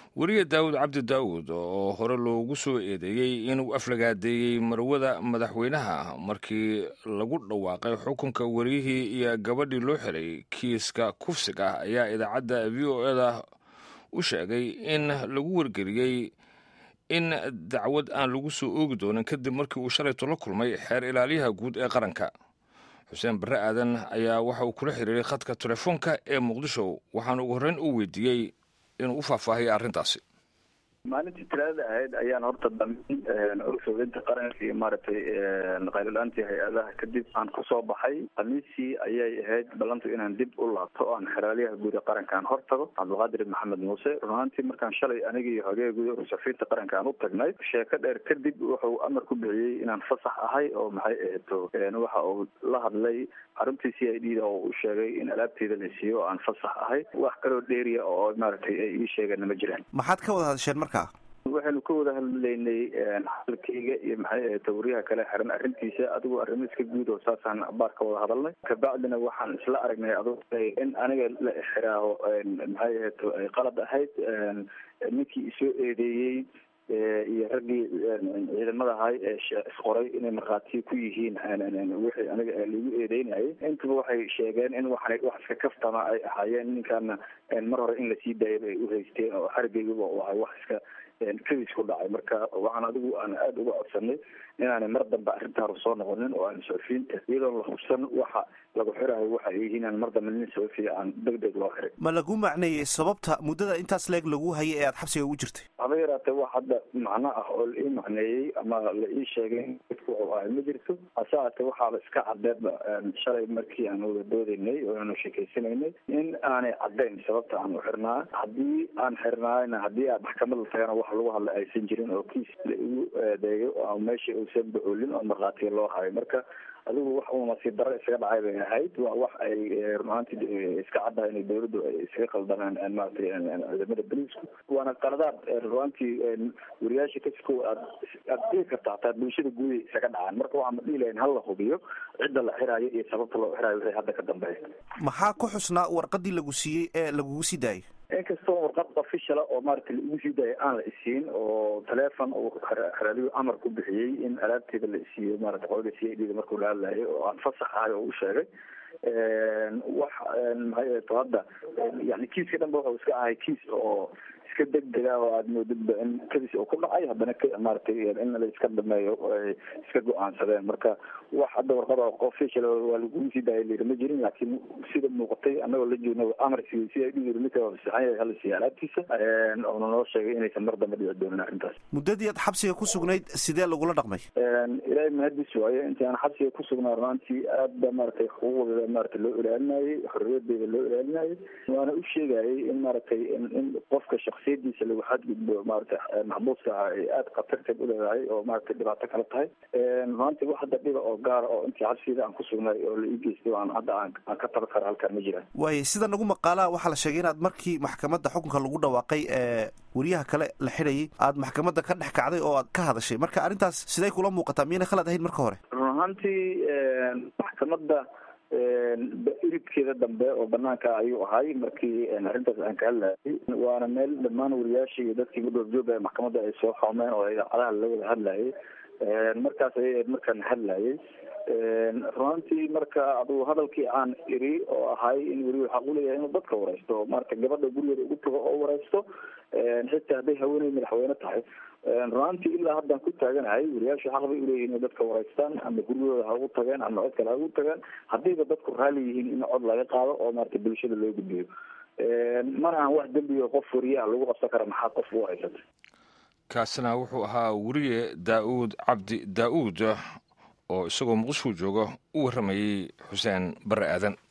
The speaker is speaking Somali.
weriye daawud cabdi daawud oo hore loogu soo eedeeyey inuu aflagaadeeyey marwada madaxweynaha markii lagu dhawaaqay xukunka weriyihii iyo gabadhii loo xiray kiiska kufsiga ah ayaa idaacadda v o eda u sheegay in lagu wargeliyey in dacwad aan lagu soo oogi doonin kadib markii uu shalayto la kulmay xeer ilaaliyaha guud ee qaranka xuseen barre aadan ayaa waxa uu kula xiriiray khadka telefoonka ee muqdisho waxaana ugu horreyn u weydiiyey inuu u faahfaahiyo arrintaasi maalintii talaadada ahayd ayaan horta damin ursolinta qaranka iyo maaragtay qaylo-aantii hay-adaha kadib aan kusoo baxay khamiisii ayay ahayd ballantu inaan dib u laabto o aan xeraaliyaha guud ee qarankaan hor tago cabdulqaadir maxamed muuse runaantii markaan shalay aniga iyo hogeega guud ursafiinta qaranka aan u tagnay sheeko dheer kadib wuxuu amar ku bixiyey inaan fasax ahay oo maxay aheeto waxa uu la hadlay xaruntii c i d da oo u sheegay in alaabteeda la siiyo oo aan fasax ahay wax kaloo dheeriya oo maaragtay ay ii sheegeenna ma jiraan maxaad ka wada hadasheen marka waxaynu ka wada hadlaynay hadalkayga iyo maxay ahayd tawriyaha kale xiran arrintiisa adigu arrimo iska guud oo saasaan baar ka wada hadalnay kabacdina waxaan isla aragnay adugu in aniga la xiraaho maxay ahayd qalad ahayd ninkii isoo eedeeyey iyo raggii ciidamada ahay ee isqoray inay markhaatiyo ku yihiin wixii aniga lagu eedeynayay intaba waxay sheegeen in waxan wax iska kaftama ay ahaayeen ninkaana mar hore in lasii daayay bay uhaysteen oo xarigaygaba u ahay wax iska kadis ku dhacay marka waxaan adigu aan aada uga codsanay inaanay mar dambe arrintaanu soo noqonin oo aan sofiinta iyadoon la hubsan waxa lagu xirayo waxa ay yihiin aan mar dambe nin sofiya aan deg deg loo xiray ma lagu macneeyey sababta muddada intaas leeg lagu hayay ee aada xabsiga ugu jirtay haba yaraatee wax hadda macno ah oo la ii macneeyey ama la ii sheegay dadku wuxuu ahay ma jirto hase haatee waxaaba iska cadeedba shalay markii aan wada doodaynay oo aanu sheekaysanaynay in aanay caddayn sababta aan u xirnaa haddii aan xirnaayna haddii aad maxkamad la tagana wax lagu hadla aysan jirin oo kiis la igu eedeeyo oo meesha uusan bacoolin oo markhaatiya loo hayo marka adigu wax uu nasiib darro isaga dhacay bay ahayd waa wax ay runaantii iska caddahay inay dawladdu ay iskaga qaldanaan maratay ciidamada boliisku waana qaladaad runaantii wariyaasha kasiko aad aad dhigi karta hataa bulshada guuday isaga dhacaan marka waxaa ma dhihi lahayn hala hubiyo cidda la xiraayo iyo sababta loo xiraayo wixii hadda ka dambeeya maxaa ku xusnaa warqadii lagu siiyey ee lagugu sii daayay inkastoo warqad officiala oo maaragtay la igu sii daayay aan la isiin oo teleefon uu xeraaliyu amar ku bixiyey in alaabteeda la isiiyo maarata qolada c i d da markuu la hadlayo oo aan fasax ahay oo u sheegay wax maxay to hadda yani kiiska dhanba wuxuu iska ahay kiis oo iska degdega oo aada moodidba in kadis oo ku dhacay haddana maaragtay in la iska dhameeyo ay iska go-aansadeen marka wax hadda warqada official waa lagugu sii daaya layiri ma jirin laakiin sida muuqatay annagoo la joogna amarkii si ay dhiyiri ninka saxan yahay hala siiya alaabtiisa oona noo sheegay inaysan mar dambe dhici doonin arrintaas muddadii aad xabsiga ku sugnayd sidee lagula dhaqmay ilaahay mahadis waayo intii aan xabsiga ku sugnaa runaantii aad ba maaragtay xuquuqdeeda maaragtay loo ilaalinayay xorriyadeeda loo ilaalinayay waana u sheegayay in maaragtay in qofka shaksiyadiisa lagu xadgudbo maaragtay maxbuuska ah ay aada khatarteed uleedahay oo maaragtay dhibaato kala tahay runaantii wax hadda dhiba oo gaara oo intii xabsiga aan ku sugnay oo la ii geystay aan hadda aan aan ka taban kara halkaan ma jiraan waaye sida nagu maqaalaa waxaa la sheegay inaad markii maxkamadda xukunka lagu dhawaaqay ee wariyaha kale la xidhayay aad maxkamadda ka dhex kacday oo aad ka hadashay marka arrintaas siday kula muuqataa miyayna khalad ahayn marka hore run ahaantii maxkamadda iridkeeda dambe oo banaanka ayuu ahay markii arrintaas aan ka hadlayay waana meel dhammaan wariyaashii iyo dadkii gudoogjooga ee maxkamadda ay soo xoomeen oo idaacadaha la wada hadlayay markaas ayay markaan hadlayay runaantii marka aduu hadalkii aan iri oo ahay in weli xaq uleeyahay inuu dadka wareysto maarata gabadha gurigeeda ugu tago oo wareysto xitaa hadday haweeney madaxweyne tahay runaantii ilaa haddaan ku taaganahay wariyaashu xaq bay uleeyihin inay dadka wareystaan ama guryahooda ha ugu tageen ama cod kale ha ugu tageen haddiiba dadku raali yihiin in cod laga qaado oo maarata bulshada loo gudbiyo mana aan wax dembiga qof wariyaha lagu qabsan kara maxaa qof u haysata kaasina wuxuu ahaa weriye daa-uud cabdi daa-uud oo isagoo muqdisho jooga u warramayey xuseen barre aadan